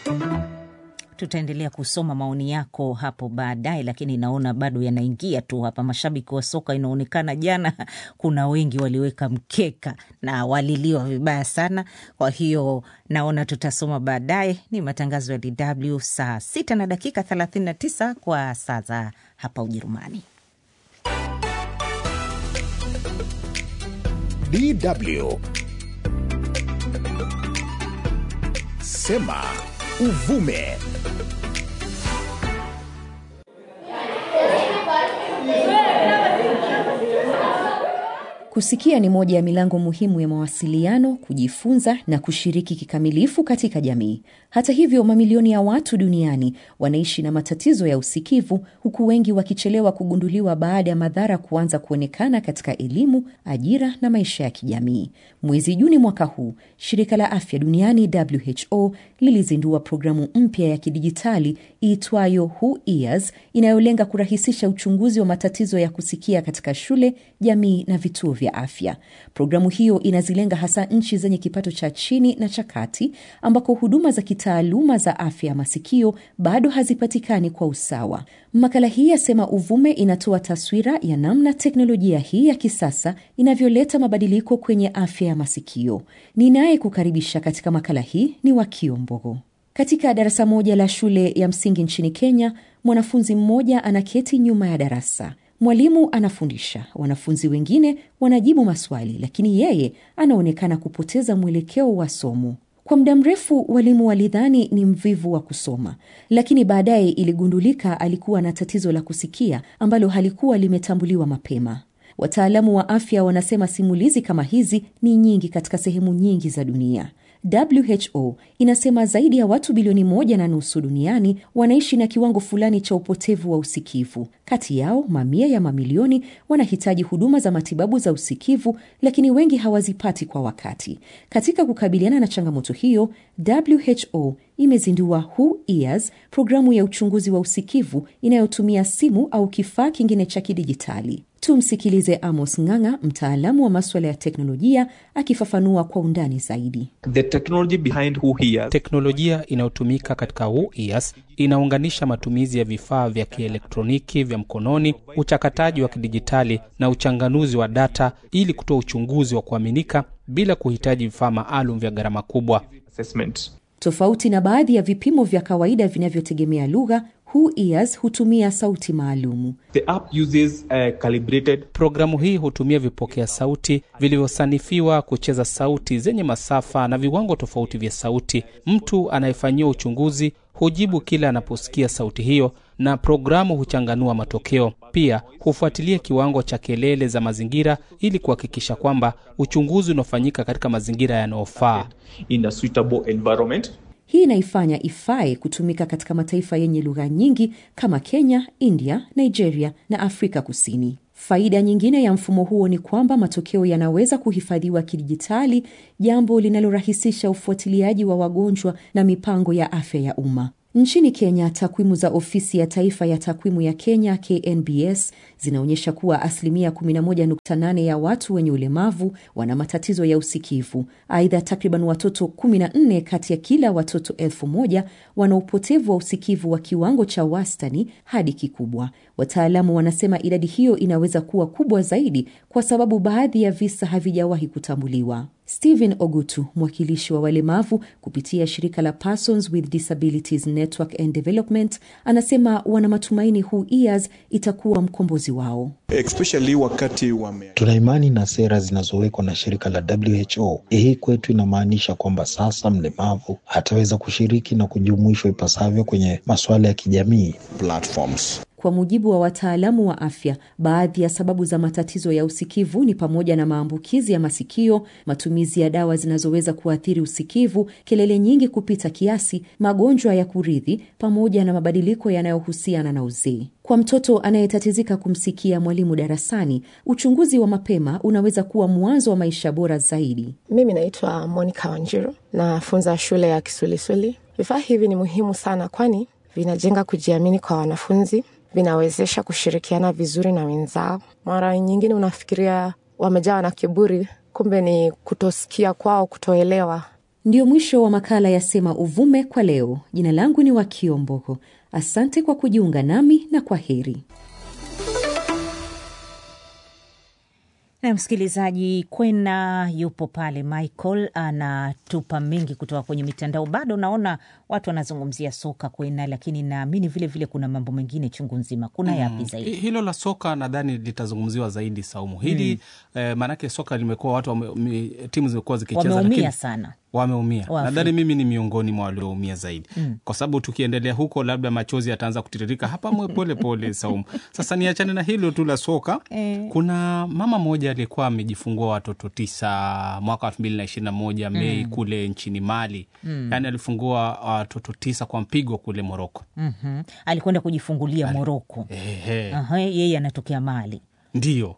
Tutaendelea kusoma maoni yako hapo baadaye, lakini naona bado yanaingia tu hapa. Mashabiki wa soka inaonekana jana kuna wengi waliweka mkeka na waliliwa vibaya sana. Kwa hiyo naona tutasoma baadaye. Ni matangazo ya DW saa sita na dakika 39 kwa saa za hapa Ujerumani. DW Sema Uvume. Kusikia ni moja ya milango muhimu ya mawasiliano, kujifunza na kushiriki kikamilifu katika jamii. Hata hivyo, mamilioni ya watu duniani wanaishi na matatizo ya usikivu, huku wengi wakichelewa kugunduliwa baada ya madhara kuanza kuonekana katika elimu, ajira na maisha ya kijamii. Mwezi Juni mwaka huu, shirika la afya duniani WHO lilizindua programu mpya ya kidijitali iitwayo Who Ears inayolenga kurahisisha uchunguzi wa matatizo ya kusikia katika shule, jamii na vituo vya afya. Programu hiyo inazilenga hasa nchi zenye kipato cha chini na cha kati ambako huduma za kitaaluma za afya ya masikio bado hazipatikani kwa usawa. Makala hii yasema uvume inatoa taswira ya namna teknolojia hii ya kisasa inavyoleta mabadiliko kwenye afya ya masikio. Ninaye kukaribisha katika makala hii ni Wakio Mbogo. Katika darasa moja la shule ya msingi nchini Kenya, mwanafunzi mmoja anaketi nyuma ya darasa. Mwalimu anafundisha, wanafunzi wengine wanajibu maswali, lakini yeye anaonekana kupoteza mwelekeo wa somo. Kwa muda mrefu walimu walidhani ni mvivu wa kusoma, lakini baadaye iligundulika alikuwa na tatizo la kusikia ambalo halikuwa limetambuliwa mapema. Wataalamu wa afya wanasema simulizi kama hizi ni nyingi katika sehemu nyingi za dunia. WHO inasema zaidi ya watu bilioni moja na nusu duniani wanaishi na kiwango fulani cha upotevu wa usikivu. Kati yao mamia ya mamilioni wanahitaji huduma za matibabu za usikivu, lakini wengi hawazipati kwa wakati. Katika kukabiliana na changamoto hiyo, WHO imezindua Who Ears, programu ya uchunguzi wa usikivu inayotumia simu au kifaa kingine cha kidijitali. Tumsikilize Amos Ng'ang'a, mtaalamu wa maswala ya teknolojia, akifafanua kwa undani zaidi. The technology behind Who Hears. Teknolojia inayotumika katika Who Ears inaunganisha matumizi ya vifaa vya kielektroniki vya mkononi, uchakataji wa kidijitali na uchanganuzi wa data ili kutoa uchunguzi wa kuaminika bila kuhitaji vifaa maalum vya gharama kubwa. Assessment. Tofauti na baadhi ya vipimo vya kawaida vinavyotegemea lugha, Who Ears hutumia sauti maalumu. The app uses uh, calibrated Programu hii hutumia vipokea sauti vilivyosanifiwa kucheza sauti zenye masafa na viwango tofauti vya sauti. Mtu anayefanyiwa uchunguzi hujibu kila anaposikia sauti hiyo, na programu huchanganua matokeo. Pia hufuatilia kiwango cha kelele za mazingira ili kuhakikisha kwamba uchunguzi unafanyika katika mazingira yanayofaa. in a suitable environment. Hii inaifanya ifae kutumika katika mataifa yenye lugha nyingi kama Kenya, India, Nigeria na Afrika Kusini. Faida nyingine ya mfumo huo ni kwamba matokeo yanaweza kuhifadhiwa kidijitali, jambo linalorahisisha ufuatiliaji wa wagonjwa na mipango ya afya ya umma. Nchini Kenya, takwimu za ofisi ya taifa ya takwimu ya Kenya KNBS zinaonyesha kuwa asilimia 11.8 ya watu wenye ulemavu wana matatizo ya usikivu. Aidha, takriban watoto 14 kati ya kila watoto elfu moja wana upotevu wa usikivu wa kiwango cha wastani hadi kikubwa. Wataalamu wanasema idadi hiyo inaweza kuwa kubwa zaidi kwa sababu baadhi ya visa havijawahi kutambuliwa. Stephen Ogutu, mwakilishi wa walemavu kupitia shirika la Persons with Disabilities Network and Development, anasema wana matumaini Who Ears itakuwa mkombozi wao. especially wakati wame Tuna imani na sera zinazowekwa na shirika la WHO. Hii kwetu inamaanisha kwamba sasa mlemavu ataweza kushiriki na kujumuishwa ipasavyo kwenye masuala ya kijamii. platforms Kwa mujibu wa wataalamu wa afya, baadhi ya sababu za matatizo ya usikivu ni pamoja na maambukizi ya masikio, matumizi ya dawa zinazoweza kuathiri usikivu, kelele nyingi kupita kiasi, magonjwa ya kurithi, pamoja na mabadiliko yanayohusiana na uzee. Kwa mtoto anayetatizika kumsikia mwalimu darasani, uchunguzi wa mapema unaweza kuwa mwanzo wa maisha bora zaidi. Mimi naitwa Monica Wanjiru, nafunza shule ya Kisulisuli. Vifaa hivi ni muhimu sana, kwani vinajenga kujiamini kwa wanafunzi, vinawezesha kushirikiana vizuri na wenzao. Mara nyingine unafikiria wamejawa na kiburi, kumbe ni kutosikia kwao, kutoelewa. Ndio mwisho wa makala ya Sema Uvume kwa leo. Jina langu ni Wakio Mboko. Asante kwa kujiunga nami na kwa heri. na msikilizaji, Kwena yupo pale, Michael anatupa mengi kutoka kwenye mitandao. Bado naona watu wanazungumzia soka Kwena, lakini naamini vile vile kuna mambo mengine chungu nzima. Kuna yapi zaidi? hilo la soka nadhani litazungumziwa zaidi Saumu hili eh, maanake soka limekuwa watu wame, mi- timu zimekuwa zikicheza Wameumia lakini sana. wameumia Waafrika. nadhani mimi ni miongoni mwa walioumia zaidi mm. kwa sababu tukiendelea huko labda machozi yataanza kutiririka hapa mwe pole pole Saumu. Sasa niachane na hilo tu la soka Eh. kuna mama mmoja alikuwa amejifungua watoto tisa mwaka elfu mbili na ishirini na moja Mei kule nchini Mali mm. yaani alifungua watoto tisa kwa mpigo kule Moroko. Mhm. Alikwenda kujifungulia Moroko. Ehe. Aha, yeye anatokea Mali. Ndiyo.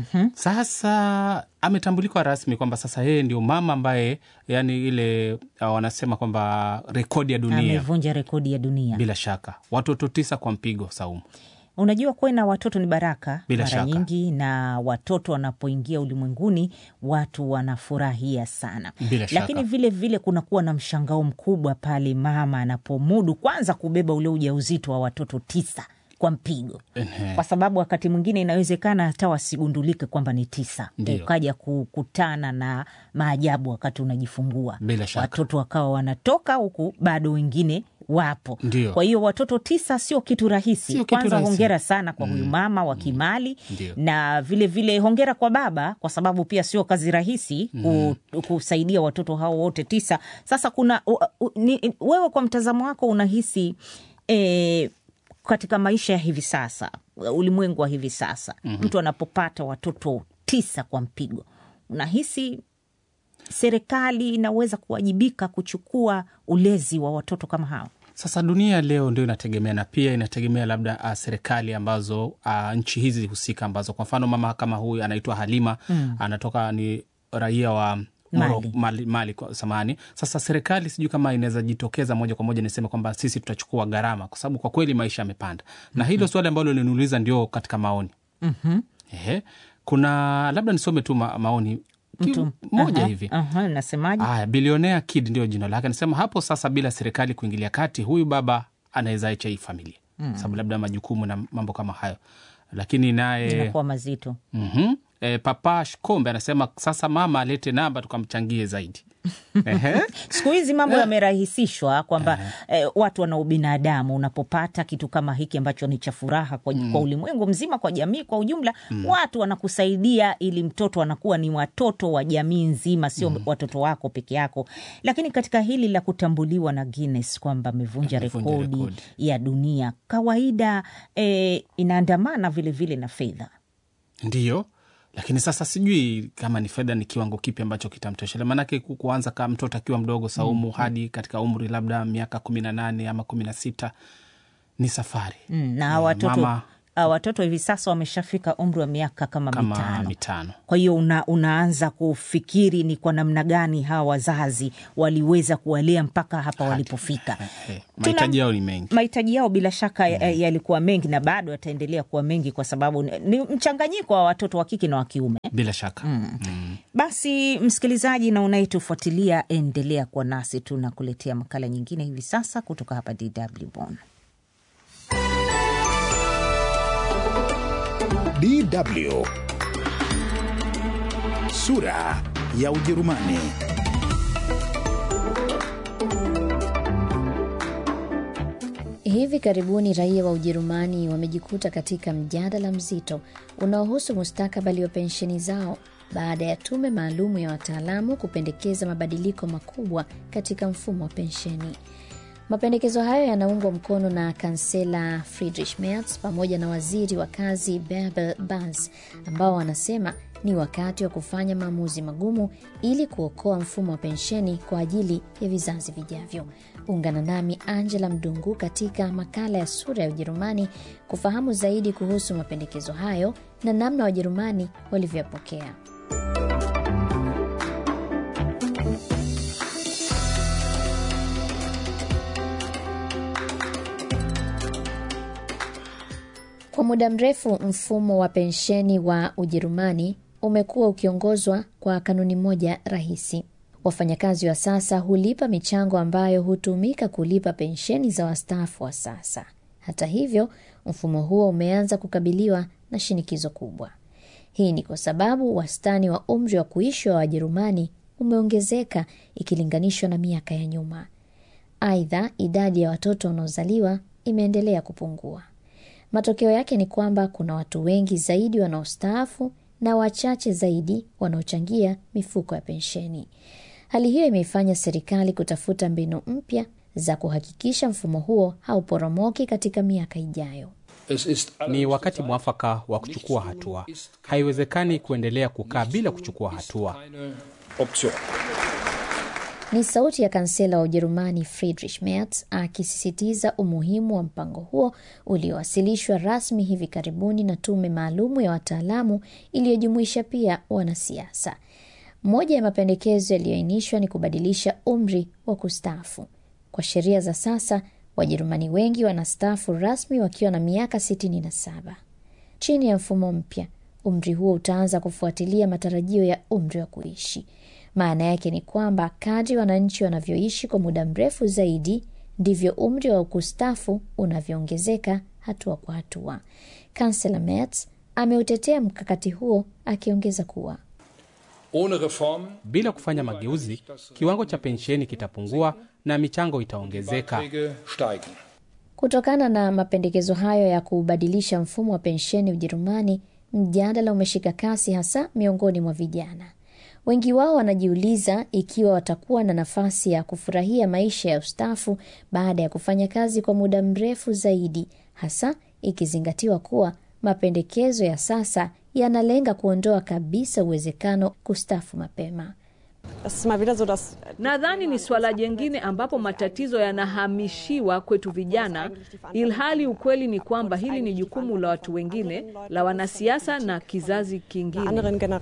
Sasa ametambulika rasmi kwamba sasa yeye ndio mama ambaye yani ile uh, wanasema kwamba rekodi ya dunia Amevunja rekodi ya dunia. bila shaka watoto tisa kwa mpigo Saumu. Unajua kwena watoto ni baraka Bila mara shaka. nyingi, na watoto wanapoingia ulimwenguni watu wanafurahia sana, Bila shaka. lakini vile vile kunakuwa na mshangao mkubwa pale mama anapomudu kwanza kubeba ule ujauzito wa watoto tisa kwa mpigo Ehe. kwa sababu wakati mwingine inawezekana hata wasigundulike kwamba ni tisa, Ndio. ukaja kukutana na maajabu wakati unajifungua, Bila shaka. watoto wakawa wanatoka huku bado wengine wapo. Ndio. Kwa hiyo watoto tisa sio kitu rahisi. Sio kitu Kwanza rahisi. hongera sana kwa huyu mama wa Kimali Ndio. na vile vile hongera kwa baba, kwa sababu pia sio kazi rahisi ku, kusaidia watoto hao wote tisa. Sasa kuna u, u, ni, wewe kwa mtazamo wako unahisi eh, katika maisha ya hivi sasa, ulimwengu wa hivi sasa, mtu anapopata watoto tisa kwa mpigo, unahisi serikali inaweza kuwajibika kuchukua ulezi wa watoto kama hao? Sasa dunia leo ndio inategemea na pia inategemea labda uh, serikali ambazo uh, nchi hizi husika ambazo kwa mfano mama kama huyu anaitwa Halima mm. anatoka ni raia wa Moro- Mali. Mali, Mali kwa samani. Sasa serikali sijui kama inaweza jitokeza moja kwa moja niseme kwamba sisi tutachukua gharama, kwa sababu kwa kweli maisha yamepanda, na hilo swali ambalo liniuliza ndio katika maoni Mhm. Ehe. kuna labda nisome tu ma, maoni ki- Mtu- moja Aha, hivi aha, nasemaje? Aya, bilionea Kid ndio jina lake. Anasema hapo sasa, bila serikali kuingilia kati, huyu baba anaweza acha hii familia mm. sababu labda majukumu na mambo kama hayo, lakini naye Inakuwa mazito. mm e, Papa Shkombe anasema sasa mama alete namba tukamchangie zaidi. Ehe. siku hizi mambo yamerahisishwa kwamba eh, watu wana ubinadamu. Unapopata kitu kama hiki ambacho ni cha furaha kwa, kwa ulimwengu mzima, kwa jamii kwa ujumla, watu wanakusaidia ili mtoto anakuwa ni watoto wa jamii nzima, sio watoto wako peke yako. Lakini katika hili la kutambuliwa na Guinness kwamba amevunja Amevunja rekodi rekodi. ya dunia, kawaida eh, inaandamana vilevile na fedha. Ndiyo, lakini sasa sijui kama ni fedha ni kiwango kipi ambacho kitamtoshele, maanake ku- kuanza kama mtoto akiwa mdogo Saumu hadi katika umri labda miaka kumi na nane ama kumi na sita ni safari Mm, na Eh, watoto mama ah, watoto hivi sasa wameshafika umri wa miaka kama, kama mitano. mitano. Kwa hiyo una, unaanza kufikiri ni kwa namna gani hawa wazazi waliweza kuwalea mpaka hapa walipofika. Eh, mahitaji yao ni mengi. Mahitaji yao bila shaka ya- yalikuwa mengi na bado yataendelea kuwa mengi, kwa sababu ni ni mchanganyiko wa watoto wa kike na wa kiume. Bila shaka Basi msikilizaji na unayetufuatilia, endelea kuwa nasi, tunakuletea makala nyingine hivi sasa kutoka hapa DW Bonn. DW. Sura ya Ujerumani. Hivi karibuni raia wa Ujerumani wamejikuta katika mjadala mzito unaohusu mustakabali wa pensheni zao baada ya tume maalumu ya wataalamu kupendekeza mabadiliko makubwa katika mfumo wa pensheni. Mapendekezo hayo yanaungwa mkono na kansela Friedrich Merz pamoja na waziri wa kazi Bärbel Bas ambao wanasema ni wakati wa kufanya maamuzi magumu ili kuokoa mfumo wa pensheni kwa ajili ya vizazi vijavyo. Ungana nami Angela Mdungu katika makala ya Sura ya Ujerumani kufahamu zaidi kuhusu mapendekezo hayo na namna Wajerumani walivyoyapokea. Kwa muda mrefu mfumo wa pensheni wa Ujerumani umekuwa ukiongozwa kwa kanuni moja rahisi. Wafanyakazi wa sasa hulipa michango ambayo hutumika kulipa pensheni za wastaafu wa sasa. Hata hivyo, mfumo huo umeanza kukabiliwa na shinikizo kubwa. Hii ni kwa sababu wastani wa umri wa kuishi wa Wajerumani umeongezeka ikilinganishwa na miaka ya nyuma. Aidha, idadi ya watoto wanaozaliwa imeendelea kupungua. Matokeo yake ni kwamba kuna watu wengi zaidi wanaostaafu na wachache zaidi wanaochangia mifuko ya pensheni. Hali hiyo imeifanya serikali kutafuta mbinu mpya za kuhakikisha mfumo huo hauporomoki katika miaka ijayo. Ni wakati mwafaka wa kuchukua hatua. Haiwezekani kuendelea kukaa bila kuchukua hatua. Ni sauti ya kansela wa Ujerumani Friedrich Merz akisisitiza umuhimu wa mpango huo uliowasilishwa rasmi hivi karibuni na tume maalumu ya wataalamu iliyojumuisha pia wanasiasa. Moja ya mapendekezo yaliyoainishwa ni kubadilisha umri wa kustaafu. Kwa sheria za sasa, Wajerumani wengi wanastaafu rasmi wakiwa na miaka 67. Chini ya mfumo mpya, umri huo utaanza kufuatilia matarajio ya umri wa kuishi. Maana yake ni kwamba kadri wananchi wanavyoishi kwa muda mrefu zaidi ndivyo umri wa kustaafu unavyoongezeka hatua kwa hatua. Kansela Merz ameutetea mkakati huo akiongeza kuwa Bila kufanya mageuzi, kiwango cha pensheni kitapungua na michango itaongezeka. Kutokana na mapendekezo hayo ya kubadilisha mfumo wa pensheni Ujerumani, mjadala umeshika kasi hasa miongoni mwa vijana. Wengi wao wanajiuliza ikiwa watakuwa na nafasi ya kufurahia maisha ya ustaafu baada ya kufanya kazi kwa muda mrefu zaidi, hasa ikizingatiwa kuwa mapendekezo ya sasa yanalenga kuondoa kabisa uwezekano kustaafu mapema. Nadhani ni swala jengine ambapo matatizo yanahamishiwa kwetu vijana, ilhali ukweli ni kwamba hili ni jukumu la watu wengine, la wanasiasa na kizazi kingine.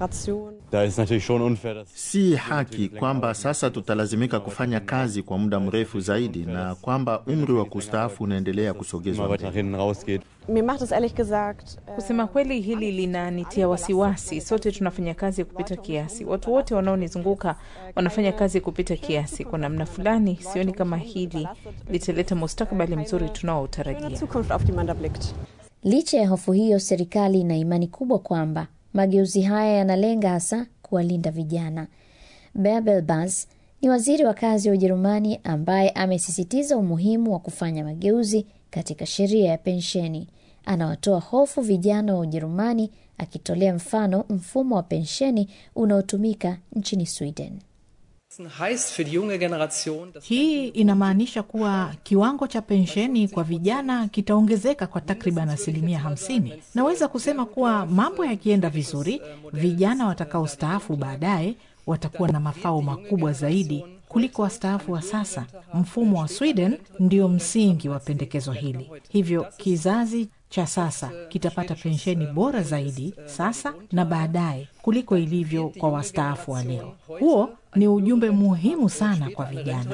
Si haki kwamba sasa tutalazimika kufanya kazi kwa muda mrefu zaidi na kwamba umri wa kustaafu unaendelea kusogezwa mbele. Kusema kweli, hili linanitia wasiwasi. Sote tunafanya kazi kupita kiasi, watu wote wanaonizunguka wanafanya kazi kupita kiasi. Kwa namna fulani, sioni kama hili litaleta mustakabali mzuri tunaotarajia. Licha ya hofu hiyo, serikali ina imani kubwa kwamba mageuzi haya yanalenga hasa kuwalinda vijana. Bärbel Bas ni waziri wa kazi wa Ujerumani ambaye amesisitiza umuhimu wa kufanya mageuzi katika sheria ya pensheni. Anawatoa hofu vijana wa Ujerumani akitolea mfano mfumo wa pensheni unaotumika nchini Sweden. Hii inamaanisha kuwa kiwango cha pensheni kwa vijana kitaongezeka kwa takriban asilimia hamsini. Naweza kusema kuwa mambo yakienda vizuri, vijana watakaostaafu baadaye watakuwa na mafao makubwa zaidi kuliko wastaafu wa sasa. Mfumo wa Sweden ndio msingi wa pendekezo hili, hivyo kizazi cha sasa kitapata pensheni bora zaidi sasa na baadaye kuliko ilivyo kwa wastaafu wa leo. Huo ni ujumbe muhimu sana kwa vijana.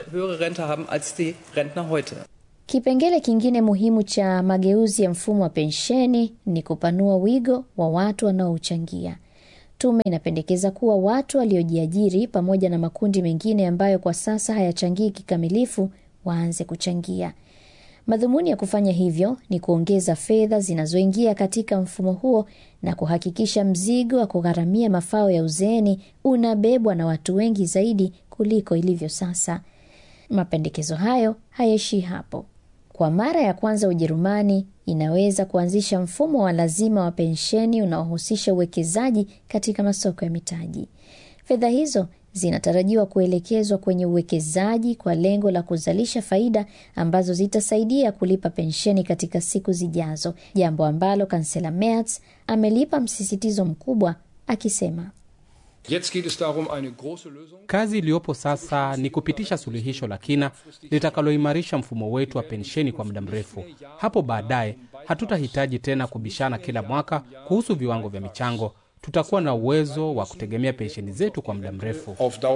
Kipengele kingine muhimu cha mageuzi ya mfumo wa pensheni ni kupanua wigo wa watu wanaouchangia. Tume inapendekeza kuwa watu waliojiajiri pamoja na makundi mengine ambayo kwa sasa hayachangii kikamilifu waanze kuchangia. Madhumuni ya kufanya hivyo ni kuongeza fedha zinazoingia katika mfumo huo na kuhakikisha mzigo wa kugharamia mafao ya uzeeni unabebwa na watu wengi zaidi kuliko ilivyo sasa. Mapendekezo hayo hayaishii hapo. Kwa mara ya kwanza Ujerumani inaweza kuanzisha mfumo wa lazima wa pensheni unaohusisha uwekezaji katika masoko ya mitaji. Fedha hizo zinatarajiwa kuelekezwa kwenye uwekezaji kwa lengo la kuzalisha faida ambazo zitasaidia kulipa pensheni katika siku zijazo, jambo ambalo kansela Merz amelipa msisitizo mkubwa akisema Kazi iliyopo sasa ni kupitisha suluhisho la kina litakaloimarisha mfumo wetu wa pensheni kwa muda mrefu. Hapo baadaye hatutahitaji tena kubishana kila mwaka kuhusu viwango vya michango. Tutakuwa na uwezo wa kutegemea pensheni zetu kwa muda mrefu.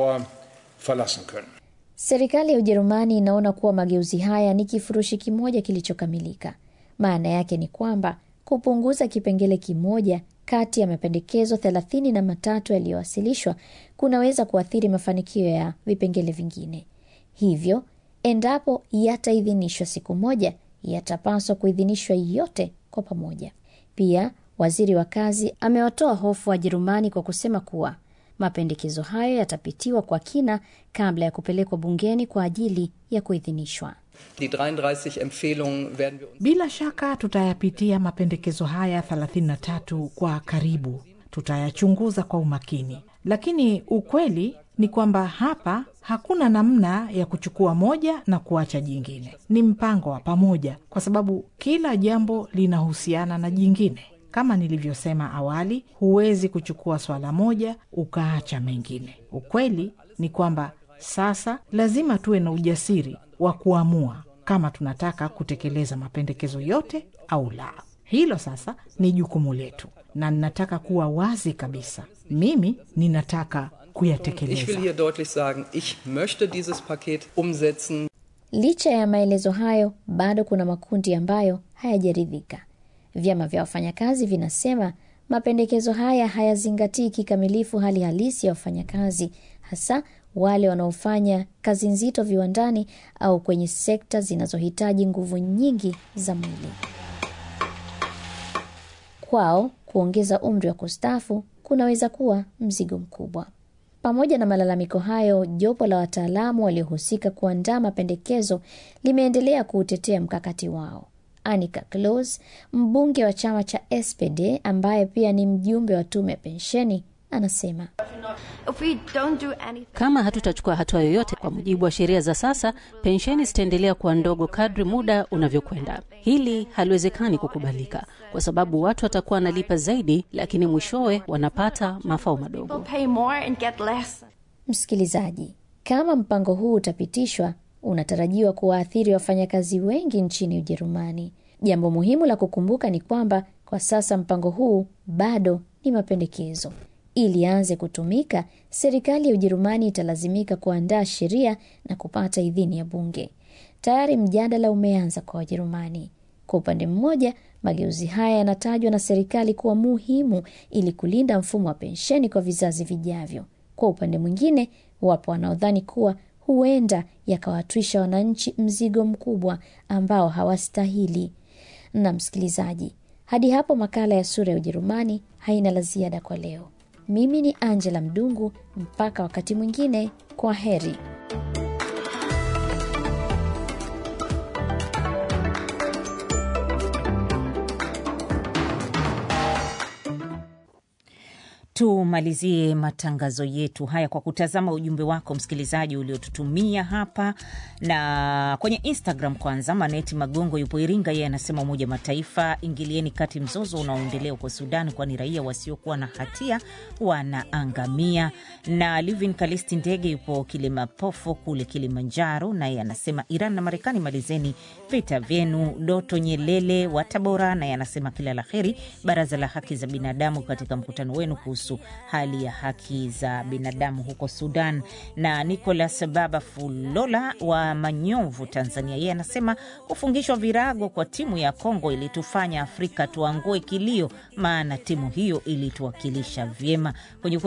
Serikali ya Ujerumani inaona kuwa mageuzi haya ni kifurushi kimoja kilichokamilika. Maana yake ni kwamba kupunguza kipengele kimoja kati ya mapendekezo thelathini na matatu yaliyowasilishwa kunaweza kuathiri mafanikio ya vipengele vingine. Hivyo, endapo yataidhinishwa siku moja, yatapaswa kuidhinishwa yote kwa pamoja. Pia waziri wa kazi amewatoa hofu Wajerumani kwa kusema kuwa mapendekezo hayo yatapitiwa kwa kina kabla ya kupelekwa bungeni kwa ajili ya kuidhinishwa. Bila shaka tutayapitia mapendekezo haya 33 kwa karibu, tutayachunguza kwa umakini, lakini ukweli ni kwamba hapa hakuna namna ya kuchukua moja na kuacha jingine. Ni mpango wa pamoja, kwa sababu kila jambo linahusiana na jingine. Kama nilivyosema awali, huwezi kuchukua swala moja ukaacha mengine. Ukweli ni kwamba sasa lazima tuwe na ujasiri wa kuamua kama tunataka kutekeleza mapendekezo yote au la. Hilo sasa ni jukumu letu, na ninataka kuwa wazi kabisa, mimi ninataka kuyatekeleza. Licha ya maelezo hayo, bado kuna makundi ambayo hayajaridhika. Vyama vya wafanyakazi vinasema mapendekezo haya hayazingatii kikamilifu hali halisi ya wafanyakazi, hasa wale wanaofanya kazi nzito viwandani au kwenye sekta zinazohitaji nguvu nyingi za mwili. Kwao kuongeza umri wa kustaafu kunaweza kuwa mzigo mkubwa. Pamoja na malalamiko hayo, jopo la wataalamu waliohusika kuandaa mapendekezo limeendelea kuutetea mkakati wao. Anika Close, mbunge wa chama cha SPD ambaye pia ni mjumbe wa tume ya pensheni, anasema kama hatutachukua hatua yoyote kwa mujibu wa sheria za sasa, pensheni zitaendelea kuwa ndogo kadri muda unavyokwenda. Hili haliwezekani kukubalika, kwa sababu watu watakuwa wanalipa zaidi, lakini mwishowe wanapata mafao madogo. Msikilizaji, kama mpango huu utapitishwa, unatarajiwa kuwaathiri wafanyakazi wengi nchini Ujerumani. Jambo muhimu la kukumbuka ni kwamba kwa sasa mpango huu bado ni mapendekezo. Ili aanze kutumika, serikali ya Ujerumani italazimika kuandaa sheria na kupata idhini ya bunge. Tayari mjadala umeanza kwa Wajerumani. Kwa upande mmoja, mageuzi haya yanatajwa na serikali kuwa muhimu ili kulinda mfumo wa pensheni kwa vizazi vijavyo. Kwa upande mwingine, wapo wanaodhani kuwa huenda yakawatwisha wananchi mzigo mkubwa ambao hawastahili. Na msikilizaji, hadi hapo makala ya Sura ya Ujerumani haina la ziada kwa leo. Mimi ni Angela Mdungu, mpaka wakati mwingine, kwa heri. Tumalizie matangazo yetu haya kwa kutazama ujumbe wako msikilizaji uliotutumia hapa na kwenye Instagram. Kwanza, Maneti Magongo yupo Iringa, yeye anasema Umoja Mataifa, ingilieni kati mzozo unaoendelea huko Sudan, kwani raia wasiokuwa na hatia wanaangamia. Na Livin Kalisti Ndege yupo Kilimapofo kule Kilimanjaro, naye anasema Iran na Marekani, malizeni vita vyenu. Doto Nyelele wa Tabora naye anasema kila la heri Baraza la Haki za Binadamu katika mkutano wenu kuhusu hali ya haki za binadamu huko Sudan. Na Nicolas Baba Fulola wa Manyovu, Tanzania, yeye anasema kufungishwa virago kwa timu ya Kongo ilitufanya Afrika tuangue kilio, maana timu hiyo ilituwakilisha vyema kwenye